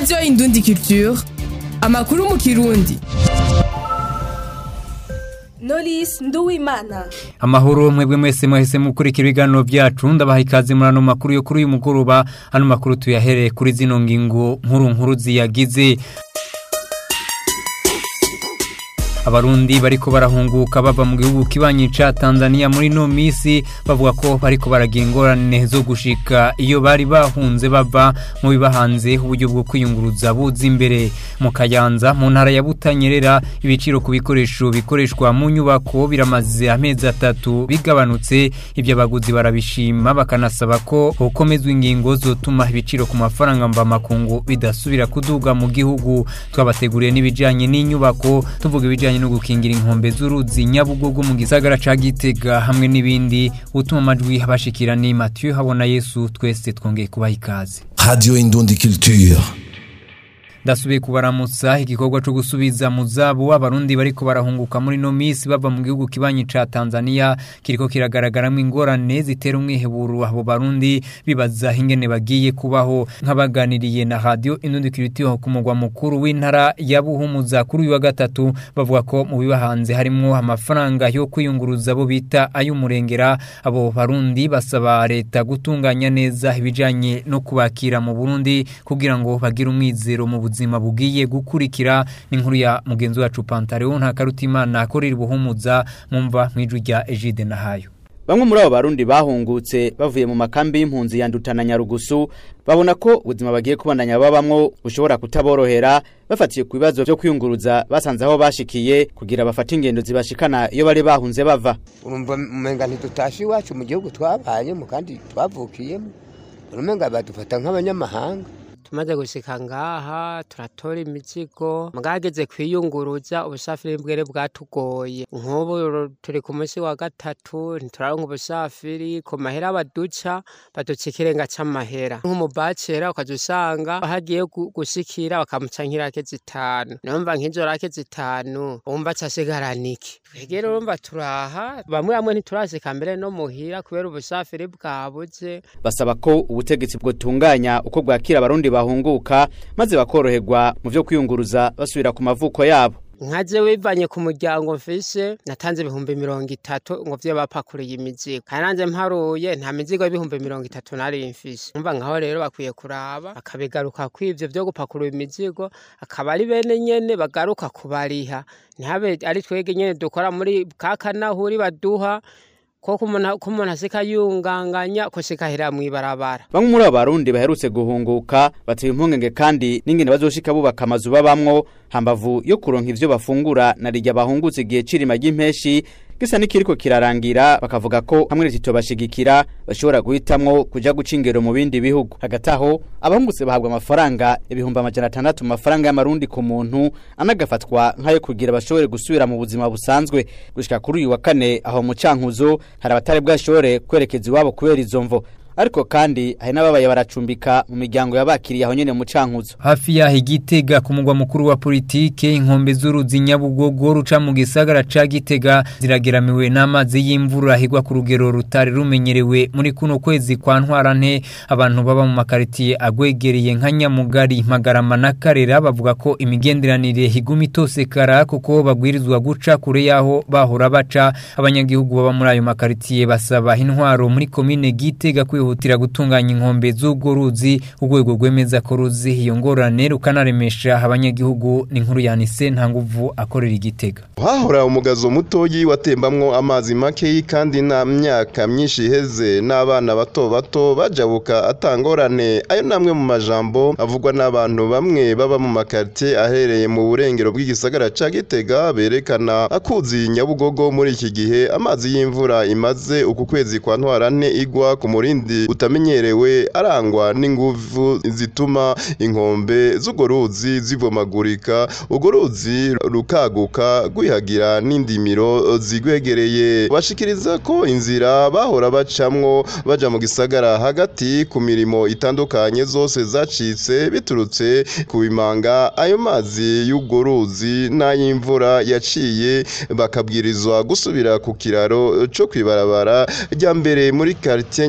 radiyo indundi culture amakuru mu kirundi Knowless Nduwimana amahoro mwebwe mwese mwahise mukurikira ibiganiro byacu ndabaha ikaze muri ano makuru yo kuri uyu mugoroba ano makuru tuyahereye kuri zino ngingo nkuru nkuru ziyagize abarundi bariko barahunguka bava mu gihugu kibanyi ca Tanzania muri no misi bavuga ko bariko baragira ingorane zo gushika iyo bari bahunze bava mu bibahanze uburyo bwo kwiyunguruza buza imbere mu Kayanza mu ntara ya Butanyerera ibiciro ku bikoresho bikoreshwa mu nyubako biramaze amezi atatu bigabanutse ibyo abaguzi barabishima bakanasaba ko hokomezwa ingingo zotuma ibiciro ku mafaranga mva makungu bidasubira kuduga mu gihugu twabateguriye n'ibijanye n'inyubako tuvuga ibijanye no gukingira inkombe z'uruzi nyabugogo mu gisagara ca Gitega hamwe n'ibindi utuma amajwi abashikira ni Mathieu habona Yesu twese twongeye kubaha ikaze Radio Indundi Culture. ndasubiye kubaramutsa igikorwa cyo gusubiza mu zabo abarundi bariko barahunguka muri no misi bava mu gihugu kibanyi ca Tanzania kiriko kiragaragaramo ingorane zitera umwiheburo abo barundi bibaza ingene bagiye kubaho nk'abaganiriye na radio Indundi Culture ku mugwa mukuru w'intara ya Buhumuza kuri uyu wa gatatu bavuga ko mu bibahanze harimo amafaranga yo kwiyunguruza bo bita ay'umurengera abo barundi basaba leta gutunganya neza ibijanye no kubakira mu Burundi kugira ngo bagire umwizero mu buzima bugiye gukurikira n'inkuru ya mugenzi wacu Pantaleo nta karutimana akorera ubuhumuza mumva mwijwi rya Egide Nahayo Bamwe muri abo barundi bahungutse bavuye mu makambi y'impunzi ya Ndutana Nyarugusu babona ko ubuzima bagiye kubandanya babamwo bushobora kutaborohera bafatiye ku bibazo byo kwiyunguruza basanze aho bashikiye kugira bafate ingendo zibashikana iyo bari bahunze bava urumva umenga ntitutashe iwacu mu gihugu twabayemo kandi twavukiyemo urumenga badufata nk'abanyamahanga tumaze gushika ngaha turatora imizigo mwageze kwiyunguruza ubusafiri bwere bwatugoye nk'ubu turi ku munsi wa gatatu ntituraronka ubusafiri ku mahera baduca baduca ikirenga c'amahera nk'umubacera ukaja usanga hagiye gushikira bakamuca nk'irake zitanu numva nk'izo rake zitanu wumva casigarana iki twegere urumva turaha bamwe bamwe ntiturashika mbere no muhira kubera ubusafiri bwabuze basaba ko ubutegetsi bwotunganya uko bwakira abarundi bahunguka maze bakoroherwa mu byo kwiyunguruza basubira ku mavuko yabo nkaje wivanye ku muryango mfise natanze ibihumbi mirongo itatu ngo vyo bapakuriye imizigo kandi nanje mparuye nta mizigo y'ibihumbi mirongo itatu nari mfise umva nkaho rero bakwiye kuraba akabigaruka kw'ivyo vyo gupakurura imizigo akaba ari bene nyene bagaruka kubariha ntihabe ari twege nyene dukora muri ka kanahuri baduha ko umuntu asika yunganganya ko sikahera mw'ibarabara bamwe muri abo barundi baherutse guhunguka bateye impungenge kandi n'ingene bazoshika bubaka amazu babamwo hambavu yo kuronka ivyo bafungura na rirya bahungutse igihe cirima ry'impeshi gisa n'ikiriko kirarangira bakavuga ko hamwe n'itito bashigikira bashobora guhitamwo kuja guca ingero mu bindi bihugu hagati aho abahungutse bahabwa amafaranga ibihumbi amajana atandatu mu mafaranga y'amarundi ku muntu anagafatwa nk'ayo kugira bashobore gusubira mu buzima busanzwe gushika kuri uyu wa kane aho mu cankuzo hari abatari bwashobore kwerekeza iwabo kubera izo mvo ariko kandi hari n'ababaye baracumbika mu miryango yabakiriye aho nyene mu cankuzo hafi yaho igitega ku mugwa mukuru wa politike inkombe z'uruzi nyabugogo ruca mu gisagara ca gitega zirageramiwe n'amazi y'imvura higwa ku rugero rutari rumenyerewe muri kuno kwezi kwa ntwarante abantu baba mu makaritiye agwegereye nka nyamugari magarama na karera bavuga ko imigenderanire higuma itosekara kuko bagwirizwa guca kure yaho bahora baca abanyagihugu baba muri ayo makaritiye basaba intwaro muri komine gitega kwihuta kwihutira gutunganya inkombe z'ubwo ruzi urwego rwemeza ko ruzi iyo ngorane rukanaremesha abanyagihugu ni nkuru yanise nta nguvu akorera igitega hahora umugazo mutoyi watembamwo amazi makeyi kandi nta myaka myinshi iheze n'abana bato bato bajabuka atangorane ayo namwe mu majambo avugwa n'abantu bamwe baba mu makartie ahereye mu burengero bw'igisagara ca gitega berekana akuzi nyabugogo muri iki gihe amazi y'imvura imaze uku kwezi kwa ntwarante igwa ku murindi utamenyerewe arangwa n'inguvu zituma inkombe z'urwo ruzi zivomagurika urwo ruzi rukaguka rwihagira n'indimiro zigwegereye bashikiriza ko inzira bahora bacamwo baja mu gisagara hagati ku mirimo itandukanye zose zacitse biturutse ku bimanga ayo mazi y'urwo ruzi n'ay'imvura yaciye bakabwirizwa gusubira ku kiraro co kwibarabara rya mbere muri quartier nyamugari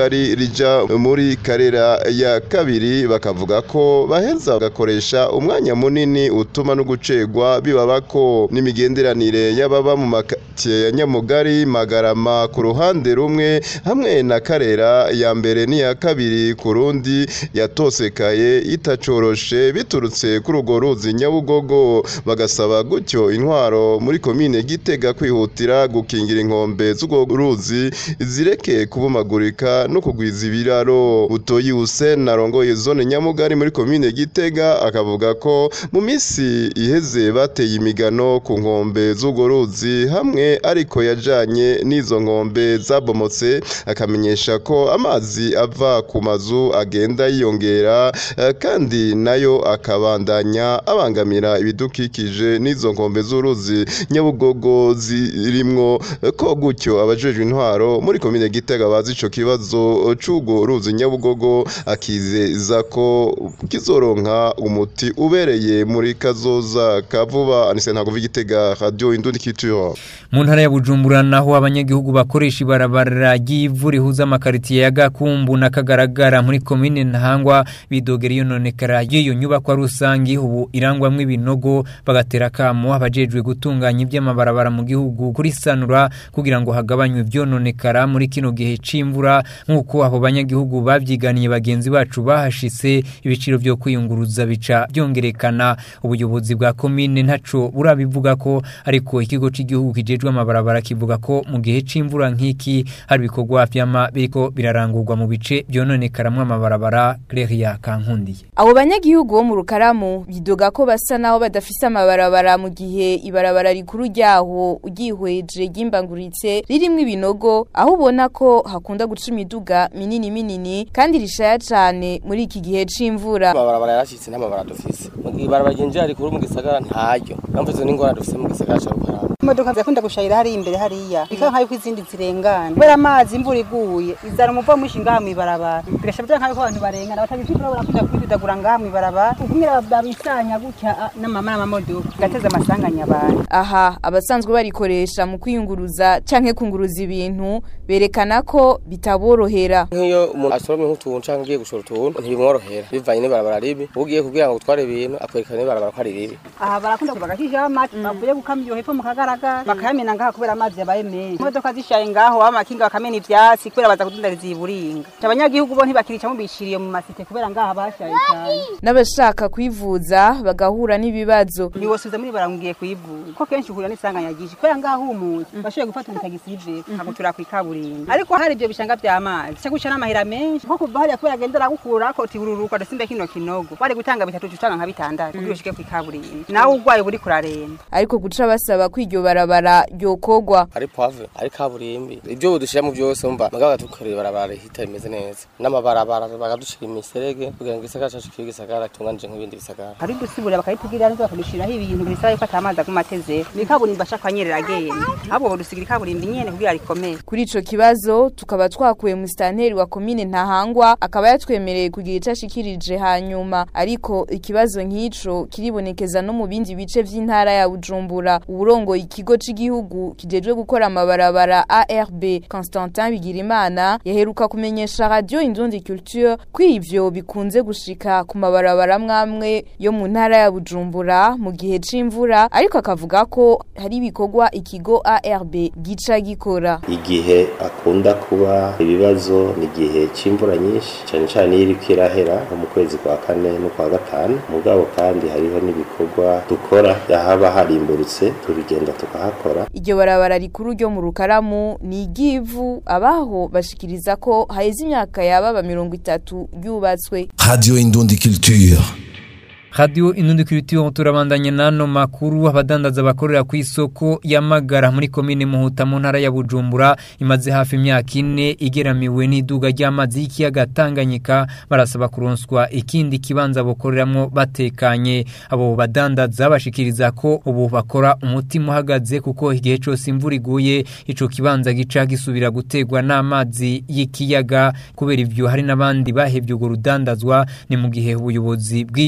nyamugari rija muri karera ya kabiri bakavuga ko baheza bagakoresha umwanya munini utuma no gucegwa bibabako n'imigenderanire y'ababa mu makatiye ya nyamugari magarama ku ruhande rumwe hamwe na karera ya mbere n'iya kabiri ku rundi yatosekaye itacoroshe biturutse kuri urwo ruzi nyabugogo bagasaba gutyo intwaro muri komine gitega kwihutira gukingira inkombe z'urwo ruzi zireke kubumagurika no kugwiza ibiraro butoyi Hussein arongoye zone nyamugari muri komine gitega akavuga ko mu minsi iheze bateye imigano ku nkombe z'urwo ruzi hamwe ariko yajanye n'izo nkombe zabomotse akamenyesha ko amazi ava ku mazu agenda yiyongera eh, kandi nayo akabandanya abangamira ibidukikije n'izo nkombe z'uruzi nyabugogo zirimwo eh, ko gutyo abajejwe intwaro muri komine gitega bazi ico kibazo c'urwo ruzi nyabugogo akizeza ko kizoronka umuti ubereye muri kazoza ka vuba anise ntago vigitega radio indundi culture mu ntara ya bujumbura naho abanyagihugu bakoresha ibarabara ry'ivu rihuza amakaritiye ya gakumbu na kagaragara muri komine ntahangwa bidogera iyo nonekara y'iyo nyubakwa rusange ubu irangwamwo ibinogo bagatera akamo abajejwe gutunganya iby'amabarabara mu gihugu kuri sanura kugira ngo hagabanywe ibyononekara muri kino gihe c'imvura nk'uko abo banyagihugu babyiganiye bagenzi bacu bahashitse ibiciro byo kwiyunguruza bica byongerekana ubuyobozi bwa komine ntaco burabivuga ko ariko ikigo cy'igihugu kijejwe amabarabara kivuga ko mu gihe c'imvura nk'iki hari ibikorwa vyama biriko birarangurwa mu bice byononekaramwo amabarabara Cleria Kankundiye Abo banyagihugu bo mu rukaramu bidoga ko basa naho badafise amabarabara mu gihe ibarabara rikuru ryaho ugihweje ryimbanguritse ririmwo ibinogo aho ubona ko hakunda guca imiduga minini minini kandi rishaya cane muri iki gihe c'imvura. amabarabara yarashitse n'amabara dufise mu gihe ibarabara ryinjira rikuru mu gisagara ntaryo mpamvu izo n'ingorane dufise mu gisagara ca rukarama imodoka zikunda gushayira hari imbere hariya bikaba nk'aho izindi zirengana kubera amazi imvura iguye izana umuvo mwinshi ngaha mw'ibarabara bigasha bya nk'aho abantu barengana batabishobora barakunda kwidudagura ngaha mw'ibarabara ukumira babisanya gutya ah, n'amama n'amamodoka gateza amasanganya abantu Aha abasanzwe barikoresha mu kwiyunguruza canke kunguruza ibintu berekana ko bitaborohera. nk'iyo umuntu asoromye nk'utuntu canke agiye gushora utuntu ntibimworohera bivanye n'ibarabara ribi ugiye kugira ngo utware ibintu akwerekana n'ibarabara ko ari ribi aha barakunda bagashishaho amazi bavuye gukamya iyo hepfo mu kagaragara bakayamena ngaha kubera amazi yabaye menshi imodoka zishaye ngaho amakinga bakamena ivyatsi kubera baza kudundariza iburinga abanyagihugu bo ntibakirica mubishiriye mu masite kubera ngaha bashaye cyane N'abashaka kwivuza bagahura n'ibibazo. ntiwosubiza muri baramubwiye kuyivuza ko kenshi uhura n'isanganya ryinshi kubera ngaho umuzi bashoboye gufata umutagisi yive akagutura ku ikaburimbo ariko hari ibyo bishanga by'amazi cyo guca n'amahera menshi nko kuva hariya kubera agenda aragukura ko tibururuka dusimbe kino kinogo wari gutanga bitatu utanga nka bitandatu kugira ushike ku ikaburimbo nawe urwaye buri kuraremba Ariko guca basaba ko iryo barabara ryokogwa. ari pave ari kaburimbi ibyo dushiramo byose umva mugabo batukorera ibarabara rihita rimeze neza n'amabarabara bagadushira imiserege kugira ngo igisagara cacu kibe igisagara gitunganije nk'ibindi bisagara hari dusibura bakayitugirira neza bakadushiraho ibintu bisaba yuko atamazi aguma ateze ni ikaburimbo ashaka anyerera agenda ahubwo bodusigira ikaburimbo nyene kugira rikomeye Kuri ico kibazo tukaba twakuye mu stanteri wa komine Ntahangwa akaba yatwemereye kugira ico ashikirije hanyuma ariko ikibazo nk'ico kiribonekeza no mu bindi bice vy'intara ya Bujumbura uburongo ikigo c'igihugu kijejwe gukora amabarabara ARB Constantin Bigirimana yaheruka kumenyesha radio Indundi Culture ko ivyo bikunze gushika ku mabarabara mwamwe yo mu ntara ya Bujumbura mu gihe c'imvura ariko akavuga ko hari ibikorwa ikigo ARB gica gikora igihe akunda kuba ibibazo ni igihe cy'imvura nyinshi cyane cyane iyo iriko irahera nko mu kwezi kwa kane no kwa gatanu mugabo kandi hariho n'ibikorwa dukora yahaba harimburutse turigenda tukahakora Iryo barabara rikuru ryo mu rukaramu ni igivu abaho bashikiriza ko haheze imyaka yababa mirongo itatu ryubatswe Radio Indundi Culture. Radio Inundi Kulitio turabandanya nano makuru abadandaza bakorera ku isoko yamagara muri komine Muhuta mu ntara ya Bujumbura imaze hafi imyaka ine igeramiwe n'iduga ry'amazi y'ikiyaga Tanganyika barasaba kuronswa ikindi kibanza bokoreramwo batekanye abo badandaza bashikiriza ko ubu bakora umutima uhagaze kuko igihe cyose imvura iguye ico kibanza gica gisubira gutegwa n'amazi y'ikiyaga kubera ivyo hari n'abandi bahevye urwo rudandazwa ni mu gihe ubuyobozi bw'iyo soko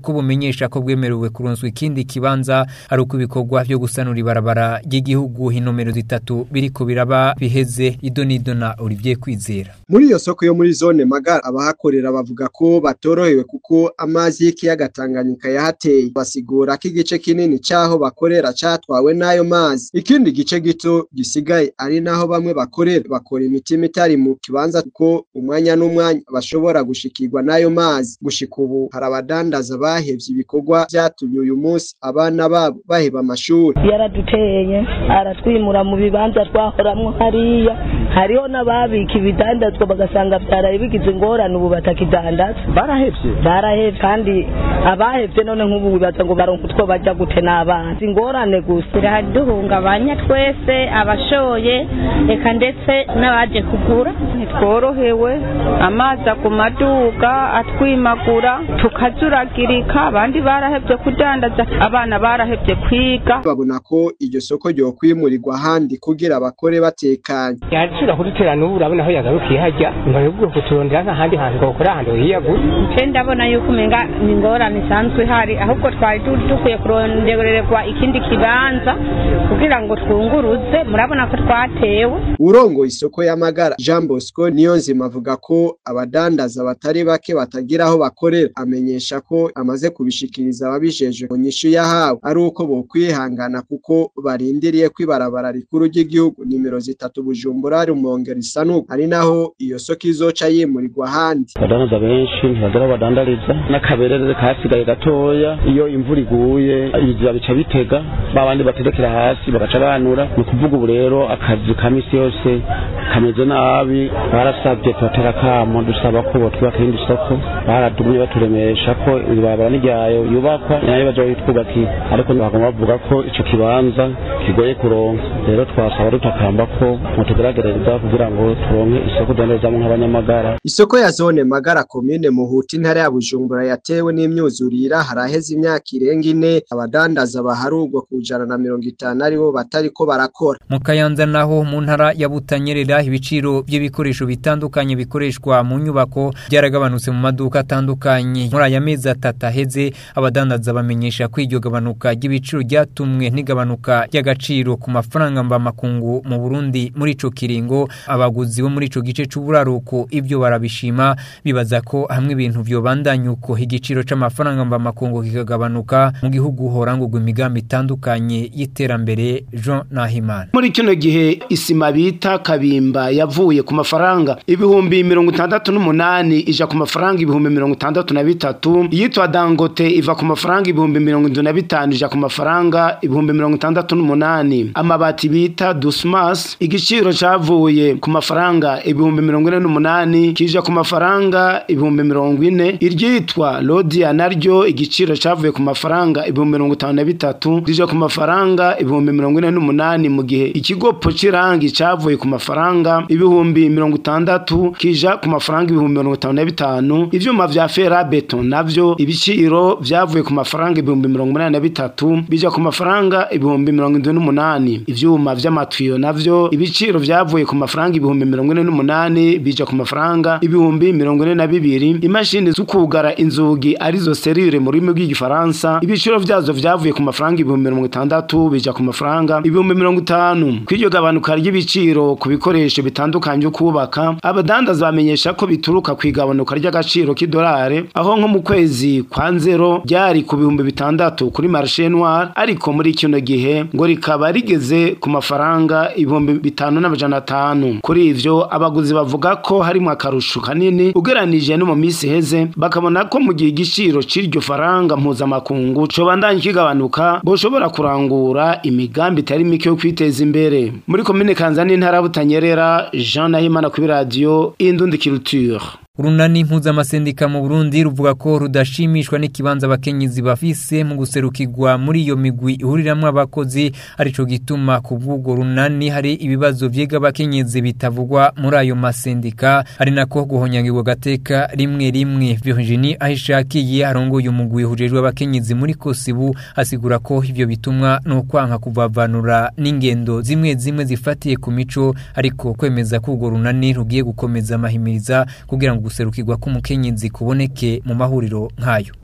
ko bumenyesha ko bwemerewe kuronswa ikindi kibanza ari uko ibikorwa byo gusanura ibarabara ry'igihugu inomero zitatu biriko biraba biheze idonidona Olivier Kwizera muri iyo soko yo muri zone magara abahakorera bavuga ko batorohewe kuko amazi y'ikiyaga Tanganyika yahateye basigura ko igice kinini caho bakorera catwawe n'ayo mazi ikindi gice gito gisigaye ari naho bamwe bakorera bakora imitima itari mu kibanza kuko umwanya n'umwanya bashobora gushikirwa n'ayo mazi gushika ubu hari abadandaza bahevye ibikorwa vyatumye uyu munsi abana babo baheba amashuri yaraduteye aratwimura mu bibanza twahoramwo hariya hariho n'ababika ibidandazwa bagasanga byaraye bigize ingorane ubu batakidandaza barahevye barahevye kandi abahevye none nk'ubu bibaza ngo baronka utwo bajya gute n'abana ingorane gusa biraduhungabanya twese abashoye eka ndetse n'abaje kugura ntitworohewe amazi ku maduka atwimagura tukazuragirika abandi barahevye kudandaza abana barahevye kwiga babona ko iryo soko ryo kwimurirwa ahandi kugira abakore batekanye yacira kudutera n'ubu urabona aho yagarukiye hajya nyuma yo kuturondera nk'ahandi hantu gukora ahantu hiyagura nce ndabona yuko umenga ni ingorane isanzwe ihari ahubwo twari dukwiye kurondererwa ikindi kibanza kugira ngo twunguruze murabona ko twatewe urongo isoko y'amagara Jean Bosco niyo nzima avuga ko abadandaza batari bake batagira aho bakorera amenyesha ko amaze kubishikiriza ababijejwe mu nyishu yahawe ari uko bokwihangana kuko barindiriye ko ibarabara rikuru ry'igihugu nimero zitatu Bujumbura Rumonge risanuka ari naho iyo soko izoca yimurirwa ahandi abadandaza benshi ntibagera badandariza n'akaberere kasigaye gatoya iyo imvura iguye ibiziba bica bitega babandi baterekera hasi bagaca banura ni ukuvuga ubu rero akazi ka misi yose kameze nabi barasabye tubatera kamo dusaba ko botwubaka irindi soko baradumye baturemesha ko ibarabara n'iryayo yubakwa nayo baja bayitwubakiye ariko bagomba bavuga ko ico kibanza kigoye kuronka rero twasaba dutakamba ko mutugeragereza kugira ngo turonke isoko dendezamwo nk'abanyamagara isoko ya zone magara komine muhuta intara ya bujumbura yatewe n'imyuzurira haraheze imyaka irenga ine abadandaza baharugwa ku ijana na mirongo itanu aribo batariko barakora mu kayanza naho mu ntara ya butanyerera ibiciro by'ibikoresho bitandukanye bikoreshwa mu nyubako byaragabanutse mu maduka atandukanye muri aya mezi atatu aheze abadandaza bamenyesha ko iryo gabanuka ry'ibiciro ryatumwe n'igabanuka ry'agaciro ku mafaranga mvamakungu mu Burundi muri ico kiringo abaguzi bo muri ico gice c'uburaruko ibyo barabishima bibaza ko hamwe ibintu vyobandanya uko igiciro c'amafaranga mvamakungu kikagabanuka mu gihugu horangurwa imigambi itandukanye y'iterambere Jean Nahimana muri kino gihe isima bita kabimba yavuye ku mafaranga ibihumbi mirongo itandatu n'umunani ija ku mafaranga ibihumbi mirongo itandatu na bitatu iyitwa dangote iva ku mafaranga ibihumbi mirongo indwi na bitanu ija ku mafaranga ibihumbi mirongo itandatu n'umunani amabati bita dusmas igiciro cavuye ku mafaranga ibihumbi mirongo ine n'umunani kija ku mafaranga ibihumbi mirongo ine iryitwa lodia naryo igiciro cavuye ku mafaranga ibihumbi mirongo itanu na bitatu rija ku mafaranga ibihumbi mirongo ine n'umunani mu gihe ikigopo c'irangi cavuye ku mafaranga ibihumbi mirongo itandatu kija ku mafaranga ibihumbi mirongo itanu na bitanu ivyuma vya ferabeto navyo ibiciro vyavuye ku mafaranga ibihumbi mirongo umunani na bitatu bija ku mafaranga ibihumbi mirongo indwi n'umunani ivyuma vy'amatwiyo navyo ibiciro vyavuye ku mafaranga ibihumbi mirongo ine n'umunani bija ku mafaranga ibihumbi mirongo ine na bibiri imashini z'ukugara inzugi arizo serire mu rurimi rw'igifaransa ibiciro vyazo vyavuye ku mafaranga ibihumbi mirongo itandatu bija ku mafaranga ibihumbi mirongo itanu kw'iryo gabanuka ry'ibiciro ku bikoresho bitandukanye byo kubaka abadandaza bamenyesha ko bituruka ku igabanuka ry'agaciro k'idolari aho nko mu kwezi kwa nzero ryari ku bihumbi bitandatu kuri marché noir ariko muri kino gihe ngo rikaba rigeze ku mafaranga ibihumbi bitanu n'amajana atanu kuri ivyo abaguzi bavuga ko harimo akarusho kanini ugeranije no mu minsi iheze bakabona ko mu gihe igiciro c'iryo faranga mpuzamakungu cobandanya kigabanuka boshobora kurangura imigambi itari mike yo kwiteza imbere muri komine kanzani intara butanyerera jean nahimana kuri radiyo indundi culture urunani mpuzamasendika mu Burundi ruvuga ko rudashimishwa n'ikibanza abakenyezi bafise mu guserukirwa muri iyo migwi ihuriramwo abakozi arico gituma ku bw'ubwo runani hari ibibazo vyega abakenyezi bitavugwa muri ayo masendika ari nako guhonyangirwa gateka rimwe rimwe Virginie ahishakiye arongoye umugwi hujejwe abakenyezi muri Kosibu asigura ko ivyo bitumwa no kwanka kuvavanura n'ingendo zimwe zimwe zifatiye ku mico ariko kwemeza ko urwo runani rugiye gukomeza amahimiriza kugira ngo guserukirwa k'umukenyezi kuboneke mu mahuriro nk'ayo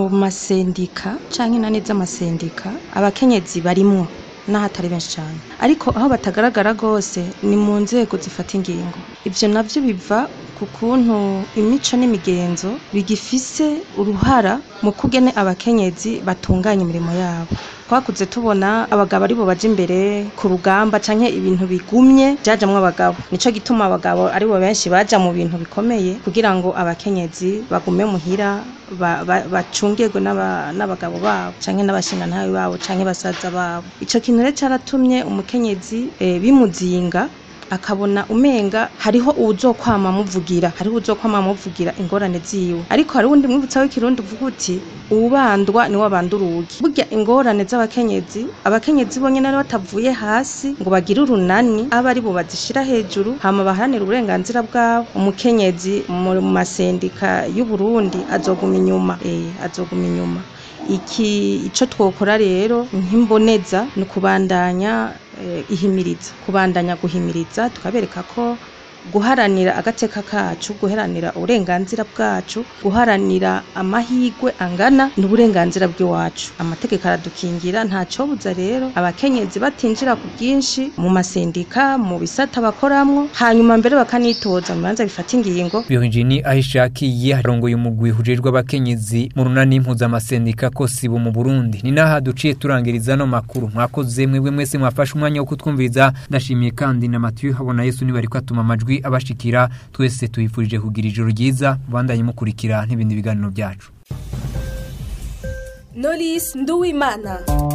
masendika canke inani z'amasendika abakenyezi barimwo n'ahatari benshi cyane ariko aho batagaragara rwose ni mu nzego zifata ingingo ibyo nabyo biva ku kuntu imico n'imigenzo bigifise uruhara mu kugene abakenyezi batunganya imirimo yabo twakuze tubona abagabo aribo baje imbere ku rugamba canke ibintu bigumye byajamwo abagabo nico gituma abagabo aribo benshi baja mu bintu bikomeye kugira ngo abakenyezi bagume muhira ba- ba- bacungirwe n'aba- n'abagabo babo canke n'abashingantahe babo canke basaza babo ico kintu rero caratumye umukenyezi eh, bimuzinga akabona umenga hariho uwuzokwama amuvugira hariho uwuzokwama amuvugira ingorane ziwe ariko hari uwundi mwibutsa w'ikirundi uvuga uti uwubandwa niwe abanda urugi burya ingorane z'abakenyezi abakenyezi bonyene ari batavuye hasi ngo bagire urunani abe ari bo bazishira hejuru hama baharanire uburenganzira bwabo umukenyezi mu mu masendika y'u Burundi azoguma inyuma eh azoguma inyuma iki ico twokora rero nk'imboneza ni ukubandanya eh, ihimiriza kubandanya guhimiriza tukabereka ko guharanira agateka kacu guharanira uburenganzira bwacu guharanira amahigwe angana n'uburenganzira bw'iwacu amategeko aradukingira ntacobuza rero abakenyezi batinjira ku bwinshi mu masendika mu bisata bakoramwo hanyuma mbere bakanitoza mu bibanza bifata ingingo Virginie ahishakiye arongoye umugwi hujejwe abakenyezi mu runani mpuzamasendika ko sibo mu Burundi ni naha duciye turangiriza no makuru mwakoze mwebwe mwese mwafashe umwanya wo kutwumviriza ndashimiye kandi na Mathieu habona Yesu ni bariko atuma amajwi abashikira twese tuyifurije kugira ijoro ryiza bandanye mukurikira n'ibindi biganiro byacu Knowless Nduwimana